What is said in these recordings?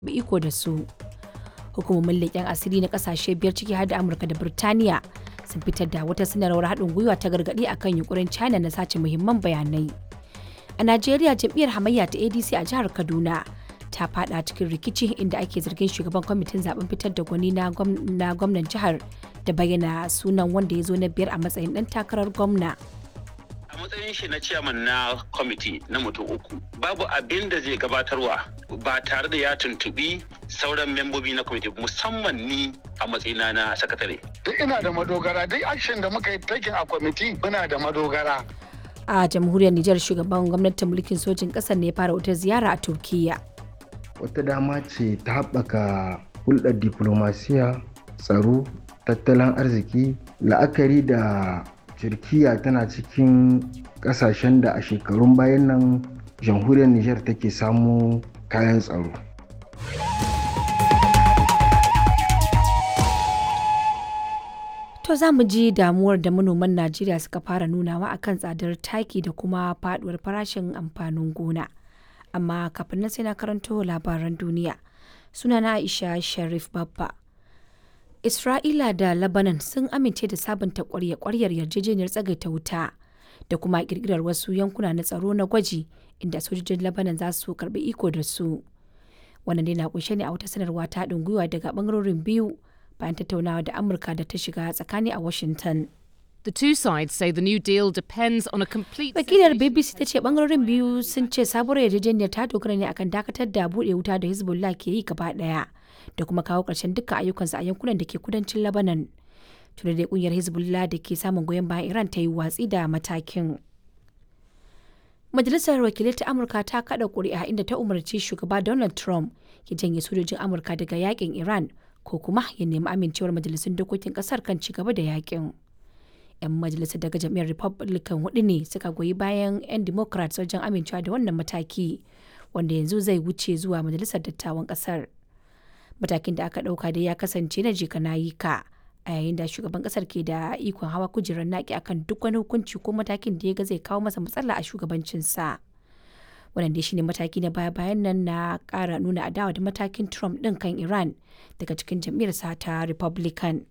iko da su. Hukumomin leƙen asiri na ƙasashe biyar ciki har da Amurka da Birtaniya sun fitar da wata sanarwar haɗin gwiwa ta gargaɗi akan yunkurin China na sace muhimman bayanai. A Najeriya jam'iyyar hamayya ta ADC a jihar Kaduna ta fada cikin rikici inda ake zargin shugaban kwamitin zaben fitar da gwani na gwamnan jihar da bayyana sunan wanda ya zo na biyar a matsayin ɗan takarar gwamna. a matsayin shi na ciyaman na kwamiti na mutum uku babu abin da zai gabatarwa ba tare da ya tuntubi sauran membobi na kwamiti musamman ni a matsayina na sakatare duk ina da madogara duk action da muka yi taking a kwamiti muna da madogara A jamhuriyar Nijar shugaban gwamnatin mulkin sojin ƙasar ne ya fara wata ziyara a Turkiyya. wata dama ce ta haɓaka hulɗar diplomasiya tsaro tattalin arziki la'akari da turkiya tana cikin ƙasashen da a shekarun bayan nan jamhuriyar nijar take samu kayan tsaro To za mu ji damuwar da manoman Najeriya suka fara nunawa akan tsadar taki da kuma faduwar farashin amfanin gona. Amma kafin nan sai na karanto labaran duniya. Sunana Aisha Sharif Babba. Isra'ila da Lebanon sun amince da sabunta kwarya-kwaryar yarjejeniyar tsagaita wuta da kuma kirkirar wasu yankuna na tsaro na gwaji inda sojojin Lebanon za su karbi iko da su. Wannan dai na kunshe ne a wata sanarwa ta haɗin gwiwa daga bangarorin biyu bayan tattaunawa da Amurka da ta shiga tsakani a Washington. The two sides say the new deal depends on a complete Wakilar BBC ta ce bangarorin biyu sun ce sabuwar yarjejeniyar ta dogara ne akan dakatar da buɗe wuta da Hezbollah ke yi gaba ɗaya da kuma kawo ƙarshen dukkan ayyukansu a yankunan da ke kudancin Lebanon. Tuna da kungiyar Hezbollah da ke samun goyon bayan Iran ta yi watsi da matakin. Majalisar Wakilai ta Amurka ta kada ƙuri'a inda ta umarci shugaba Donald Trump ya janye sojojin Amurka daga yakin Iran ko kuma ya nemi amincewar majalisun dokokin kasar kan ci gaba da yakin. 'Yan majalisar daga jam'iyyar Republican hudu ne suka goyi bayan 'yan Democrats wajen amincewa da wannan mataki wanda yanzu zai wuce zuwa majalisar dattawan kasar. Matakin da aka ɗauka dai ya kasance na jika na yi ka a yayin da shugaban kasar ke da ikon hawa kujerar naki akan duk wani hukunci ko matakin da ya ga zai kawo masa matsala a shugabancinsa. wannan dai shine mataki na baya-bayan nan na kara nuna adawa da matakin trump din kan iran daga cikin jam'iyyarsa ta republican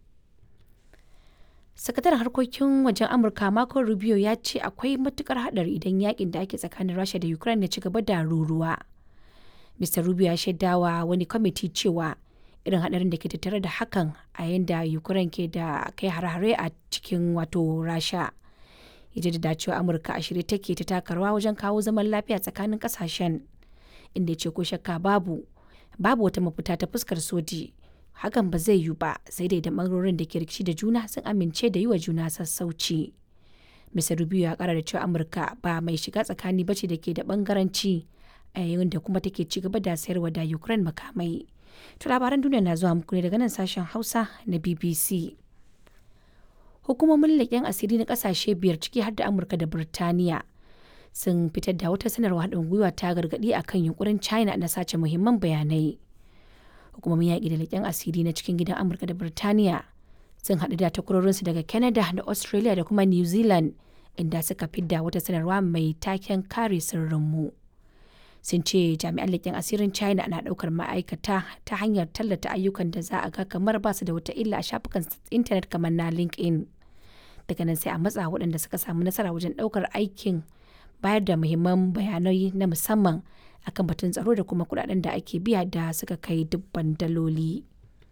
sakataren harkokin wajen amurka marco rubio ya ce akwai matukar hadari idan yakin da ake tsakanin rasha da ukraine ya ci gaba da ruruwa mr rubio ya shaidawa wani kwamiti cewa irin hadarin da ke tattare da hakan a yayin da ukraine ke da kai hare-hare a cikin wato rasha ya jaddada cewa amurka a shirye take ta taka rawa wajen kawo zaman lafiya tsakanin kasashen inda ya ce ko shakka babu babu wata mafita ta fuskar soji hakan ba zai yiwu ba sai dai da bangarorin da ke rikici da juna sun amince da yi wa juna sassauci mr rubio ya kara da cewa amurka ba mai shiga tsakani bace da ke da bangaranci a yayin da kuma take ci gaba da sayarwa da ukraine makamai to labaran duniya na zuwa muku ne daga nan sashen hausa na bbc hukumomin leƙen asiri na ƙasashe biyar ciki har da amurka da birtaniya sun fitar da wata sanarwa haɗin gwiwa ta gargaɗi a kan yunkurin china na sace muhimman bayanai hukumomin yaƙi da leƙen asiri na cikin gidan amurka da birtaniya sun haɗu da takwarorinsu daga canada da australia da kuma new zealand inda suka fidda wata sanarwa mai taken kare sirrinmu sun ce jami'an leƙen asirin china na ɗaukar ma'aikata ta hanyar tallata ayyukan da za a ga kamar ba su da wata illa a shafukan intanet kamar na linkedin daga nan sai a matsa waɗanda suka samu nasara wajen ɗaukar aikin bayar da muhimman bayanai na musamman akan batun tsaro da kuma kuɗaɗen da ake biya da suka kai dubban daloli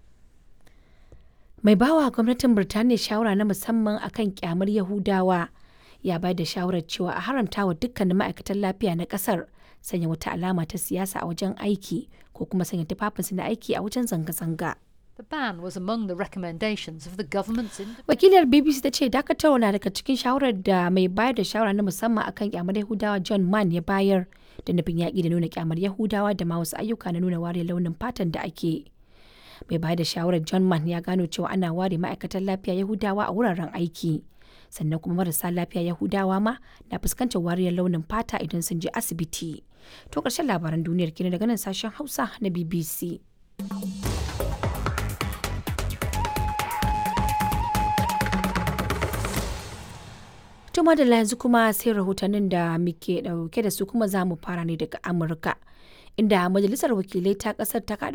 mai bawa gwamnatin birtaniya shawara na musamman akan kyamar yahudawa ya bayar da shawarar cewa a haramta wa dukkanin ma'aikatan lafiya na ƙasar sanya wata alama ta siyasa a wajen aiki ko kuma sanya tufafinsu na aiki a wajen zanga-zanga. The ban was among the recommendations of the government's Wakilar BBC ta ce dakatarwa na daga cikin shawarar da mai bayar da shawara na musamman akan kyamar Yahudawa John Mann ya bayar da nufin yaƙi da nuna kyamar Yahudawa da ma wasu ayyuka na nuna ware launin fatan da ake. Mai bayar da shawarar John Mann ya gano cewa ana ware ma'aikatan lafiya Yahudawa a wuraren aiki. Sannan kuma marasa lafiya Yahudawa ma na fuskantar wariyar launin fata idan sun je asibiti. To ƙarshen labaran duniyar kenan daga nan sashen Hausa na BBC. Tuma da yanzu kuma sai rahotannin da muke dauke da su kuma za mu fara ne daga Amurka. Inda Majalisar Wakilai ta kasar ta kada